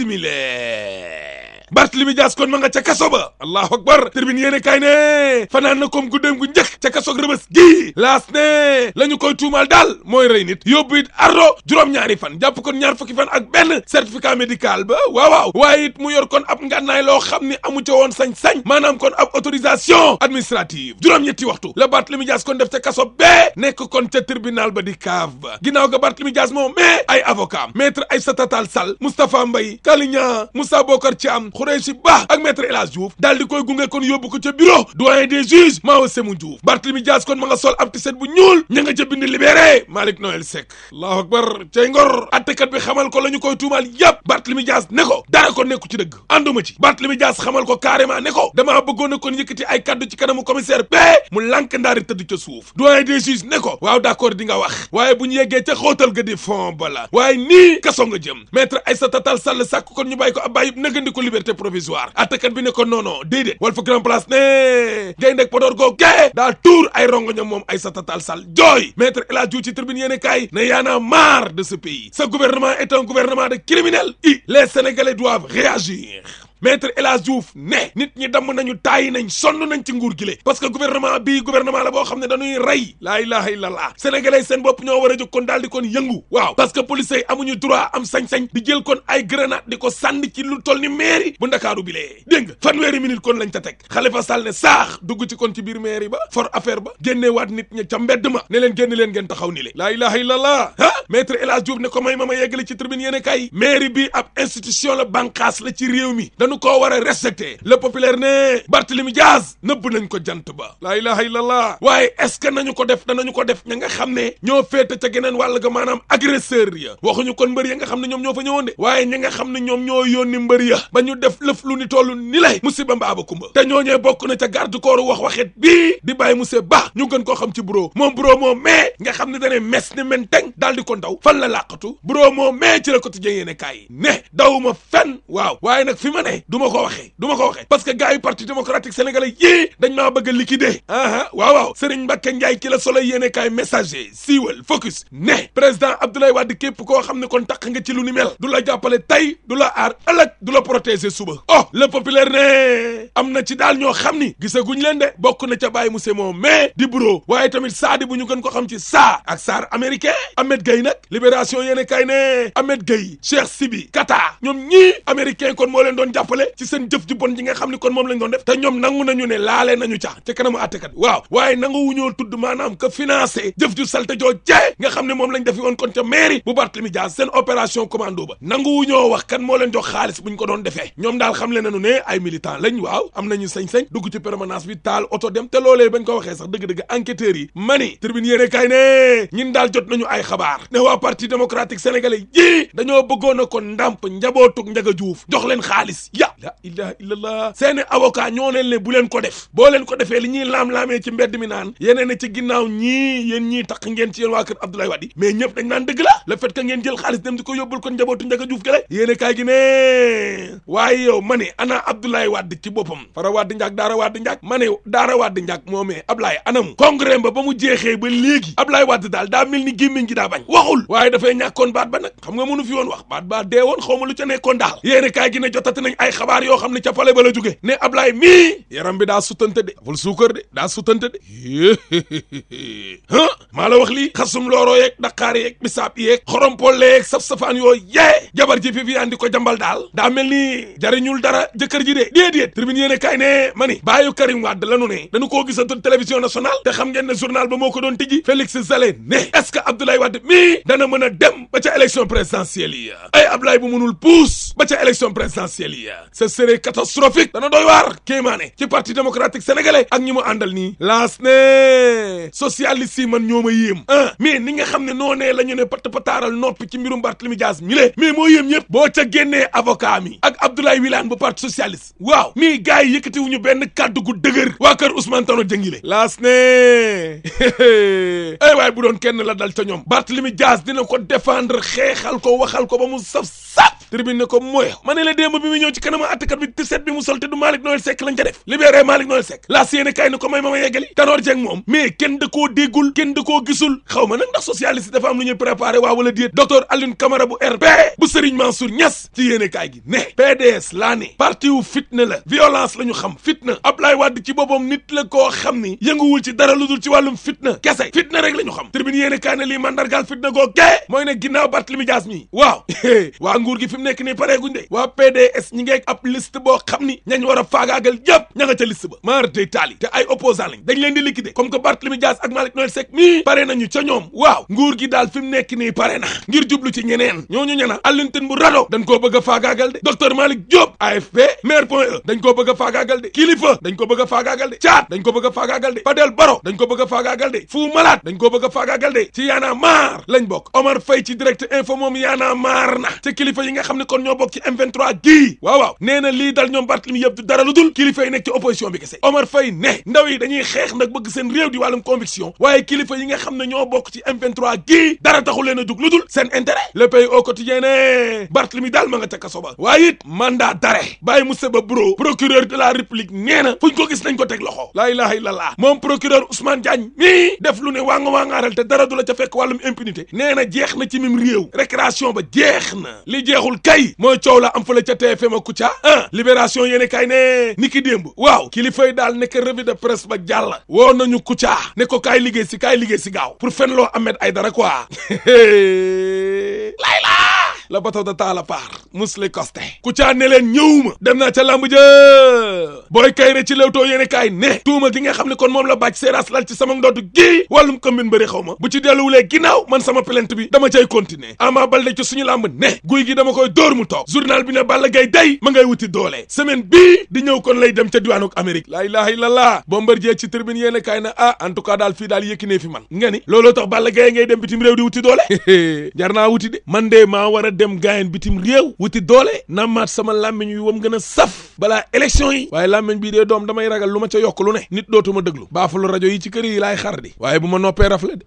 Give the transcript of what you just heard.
simile Barthélémy Dias kon ma nga ca kaso ba allahu akbar tribune yéene kay ne fanaan na comme guddeem gu njëkk ca kaso rëbës gii laas ne la ñu koy tuumaal daal mooy rey nit yóbbu it ardo juróom-ñaari fan jàpp kon ñaar fukki fan ak benn certificat médical ba waaw waaw waaye it mu yor kon ab ngànnaay loo xam ni amu ca woon sañ-sañ maanaam kon ab autorisation administrative juróom-ñetti waxtu la Barthélémy Dias kon def ca kaso bee nekk kon ca tribunal ba di kaaf ba ginnaaw ga Barthélémy Dias moom mais ay avocat maître Aïssata Tall Sall Moustapha Mbaye Kalignan Moussa Bokar Thiam Khoureychi Ba ak maître El Hadj Diouf daal di koy gunge kon yóbbu ko ca bureau doyen des juges Mao Sémou Diouf Barthélémy Dias kon ma nga sol ab tiset bu ñuul ña nga ca bind libéré Malick Noël Seck allahu akbar cay ngor attekat bi xamal ko la ñu koy tuumaal yépp Barthélémy Dias ne ko dara ko nekku ci dëgg ànduma ci Barthélémy Dias xamal ko carrément ne ko damaa bëggoon a kon yëkkati ay kaddu ci kanamu commissaire bee mu lànk ndaari tëdd ca suuf doyen des juges ne ko waaw d'accord di nga wax waaye bu ñu yeggee ca xóotal ga di fond bala waaye nii kaso nga jëm maître Aïssata Tall Sall sàkk kon ñu bàyyi ko ab bàyyi nëgandi ko liberté provisoire attekat bi ne ko non non déedéet Walf Grand Place ne gay ndek Podor goo gee daa tuur ay rongoñam moom Aïssata Tall Sall jooy maître El Hadj Diouf ci tribune yéene kaay ne y'en a marre de ce pays ce gouvernement est un gouvernement de criminels i les Sénégalais doivent réagir maître El Hadj Diouf ne nit ñi damm nañu tàyyi nañ sonn nañ ci nguur gi le parce que gouvernement bii gouvernement la boo xam ne dañuy rey laa ilaha illallah sénégalais seen bopp ñoo war a jóg kon daal di kon yëngu waaw parce que police yi amuñu droit am sañ-sañ di jël kon ay grenade di ko sànni ci lu toll ni mairie bu ndakaaru bi lee dégg nga fanweeri minute kon lañ ta teg Khalifa Sall ne saax dugg ci kon ci biir mairie ba for affaire ba génneewaat nit ña ca mbedd ma ne leen génn leen ngeen taxaw ni le laa ilaha illallah ah maître El Hadj Diouf ne ko may ma ma yeggale ci tribune yéene kay mairie bi ab institution la bànqaas la ci réew mi dañu koo war a respecté le populaire ne Barthélémy Dias nëbb nañ ko jant ba laa ilaha illallah waaye est-ce que nañu ko def danañu ko def ña nga xam ne ñoo féete ca geneen wàll ga maanaam agresseur ya waxuñu kon mbër ya nga xam ne ñoom ñoo fa ñëwoon de waaye ñi nga xam ne ñoom ñoo yónni mbër ya ba ñu def lëf lu ni toll ni lay musiba mbaaba kumba te ñooñee bokk na ca garde corps wax waxet bii di bàyyi monsieur Ba ñu gën koo xam ci bureau moom bureau moom mais nga xam ne dane mes ni men teng daal di ko ndaw fan la làqatu bureau moom mais ci la quotidien yéene kaay ne dawuma fenn waaw waaye nag fi ma ne du ma ko waxee du ma ko waxee parce que gars yi parti démocratique sénégalais yii dañ maa bëgg a liquider aha waaw waaw Serigne Mbacke Ndiaye ki la solo yéene kaay messager siiwal focus ne président Abdoulaye Wade képp koo xam ne kon taq nga ci lu ni mel du la jàppale tey du la aar ëllëg du la protéger suba oh le populaire ne am na ci daal ñoo xam ni gisaguñ leen de bokk na ca bàyyi monsieur moom mais di bureau waaye tamit saadi bu ñu gën ko xam ci saa ak saar américain Ahmed Gueye nag libération yéene kaay ne Ahmed Gueye Cheikh Sibi Kata ñoom ñii américain kon moo leen doon jàppale ci seen jëf ju bon ji nga xam ni kon moom lañ doon def te ñoom nangu nañu ne laale nañu ca ca kanamu àttekat waaw waaye nangu wuñoo tudd maanaam que financé jëf ju salte joo jee nga xam ne moom lañ defi woon kon ca mairie bu Barthélémy Dias seen opération commando ba nangu wuñoo wax kan moo leen jox xaalis buñ ko doon defee ñoom daal xam le nañu ne ay militant lañ waaw am nañu sañ-sañ dugg ci permanence bi taal oto dem te loolee bañ ko waxee sax dëgg-dëgg enquêteurs yi mani tribune yéene kay ne ñin daal jot nañu ay xabaar ne waa parti démocratique sénégalais yii dañoo bëggoon a ko ndàmp njabootug njaga juuf jox leen xaalis ya la ilaha illallah seeni avocat ñoo leen ne bu leen ko def boo leen ko defee li ñuy laam-laamee ci mbedd mi naan yeneen ci ginnaaw ñii yéen ñii tax ngeen ci yéen waa kër Abdoulaye Wade mais ñëpp dañ naan dëgg la le fait que ngeen jël xaalis dem di ko yóbbul kon njabootu njaga juuf gële yéene kaay gi ne waaye yow ma ne ana Abdoulaye Wade ci boppam fara Wade njaag daara Wade njaag ma ne daara Wade njaag moomee Ablaye anam congrès ba ba mu jeexee ba léegi Ablaye Wade daal daa mel ni gémmiñ gi daa bañ waxul waaye dafay ñàkkoon baat ba nag xam nga mënu fi woon wax baat ba dee woon xaw ma lu ca nekkoon daal yéene kaay gi ne jotati nañ ay xabaar yoo xam ne ca pale ba la jóge ne Ablaye mii yaram bi daa sutante de ful suukar de daa sutante de ah maa la wax lii xasum looro yeeg daqaar yeeg bisaab yeeg xorompole yeeg saf-safaan yoo yee jabar ji fi fi andi ko jambal daal daa mel ni jariñul dara jëkkër ji de déedéet tribune yéene kaay ne ma ni bàyyu Karim Wade lanu ne dañu koo gisatul télévision nationale te xam ngeen ne journal ba moo ko doon tijji Félix Salé ne est-ce que Abdoulaye Wade mii dana mën a dem ba ca élection présidentielle yi ay Abdoulaye bu mënul puus ba ca élection présidentielle yi ce serait catastrophique dana doy waar kéemaane ci parti démocratique sénégalais ak ñi mu àndal nii laas ne socialiste yi man ñoo ma yéem ah mais ni nga xam ne noo nee la ñu ne pat pataaral noppi ci mbirum Barthélémy Dias mi le mais moo yéem ñëpp boo ca génnee avocat mi ak Abdoulaye Wilane bu parti socialiste waaw mii gars yi yëkkati wuñu benn kàddu gu dëgër waa kër Ousmane Tanor Dieng laas ne ay waay bu doon kenn la dal ca ñoom Barthélémy Dias dina ko défendre xeexal ko waxal ko ba mu saf saf tribune ne ko mooy ma ne la démb bi mu ñëw ci kanamu àttekat bi tiset bi mu sol te du Malick Noël Seck lañ ca def libéré Malick Noël Seck la yéene kaay ne ko may ma ma yeggali Tanor Dieng moom mais kenn da koo déggul kenn da koo gisul xaw ma nag ndax socialiste dafa am lu ñuy préparé waa wala déet docteur Alioune Camara bu RP bu Serigne Mansour Niass ci yéene kaay gi ne PDS laa ne parti wu fitna la violence la ñu xam fitna Ablaye Wade ci boppam nit la koo xam ni yënguwul ci dara lu dul ci wàllum fitna kese fitna rek la ñu xam tribune yéene kaay ne lii mandargaal fitna goo gee mooy ne ginnaaw Barthélémy Dias mi waaw waa nguur gi fi mu nekk nii pareeguñ de waa PDS ñi ngeeg ab liste boo xam ni ñañ war a faagaagal yëpp ña nga ca liste ba maar day taali te ay opposant lañ dañ leen di liquider comme que Barthélémy Dias ak Malick Noël Seck mii pare nañu ca ñoom waaw nguur gi daal fi mu nekk nii pare na ngir jublu ci ñeneen ñooñu ñana allunten bu rado dañ koo bëgg a faagaagal de docteur Malick Diop AFP maire point e dañ koo bëgg a faagaagal de kilifa dañ ko bëgg a faagaagal de caat dañ ko bëgg a faagaagal de Fadel Baro dañ ko bëgg a faagaagal de Fou Malade dañ ko bëgg a faagaagal de ci yaana maar lañ bokk Omar Faye ci direct info moom yaana maar na ci kilifa yi nga xam ne kon ñoo bokk ci M23 gii waaw waaw nee na lii dal ñoom Barthélémy yëpp du dara lu dul kilifa yi nekk ci opposition bi kese Omar Faye ne ndaw yi dañuy xeex nag bëgg seen réew di wàllum conviction waaye kilifa yi nga xam ne ñoo bokk ci M23 gii dara taxul leen a dug lu dul seen intérêt le pays au quotidien ne Barthélémy daal ma nga ca kaso ba waaye it mandat d'arrêt bàyyi Moussa Ba Bro procureur de la république nee na fuñ ko gis nañ ko teg loxo laa ilaha illallah moom procureur Ousmane Diagne mii def lu ne waa nga waa ngaaral te dara du la ca fekk wàllum impunité nee na jeex na ci mim réew récréation ba jeex na li jeexul kay mooy coow la am fa la ca TFM ak Kouthia ah libération yéene kay ne ni ki démb waaw kilifay daal nekk revue de presse ba jàll woo nañu Kouthia ne ko kaay liggéey si kaay liggéey si gaaw pour fen loo Ahmed Aïdara quoi lay la la bateau de taala paar musli costé Kouthia ne leen ñëwuma dem naa ca lamb ja booy kayre ci Leewtoo yéene kaay ne tuuma gi nga xam ne kon moom la bàcc seeraas lal ci sama ndodd gii wàllum combine bëri xaw ma bu ci delluwulee ginnaaw man sama plainte bi dama cay continuer Ama Baldé ci suñu lamb ne guy gi dama koy dóor mu toog journal bi ne Balla Gaye day ma ngay wuti doole semaine bii di ñëw kon lay dem ca diwaanuk Amérique laa ilaha illallah Bombardier ci tribune yéene kaay na ah en tout cas daal fii daal yëkkinee fi man nga ni looloo tax Balla Gaye ngay dem bitim réew di wuti doole jar naa wuti de man de maa war a dem gaayen bitim réew wuti doole namaat sama làmmiñ wi wam gën a saf balaa élection yi waaye làmmiñ bii dee doom damay ragal lu ma ca yokk lu ne nit dootuma dëglu baafalu rajo yi ci kër yi laay xar di waaye bu ma noppee rafle de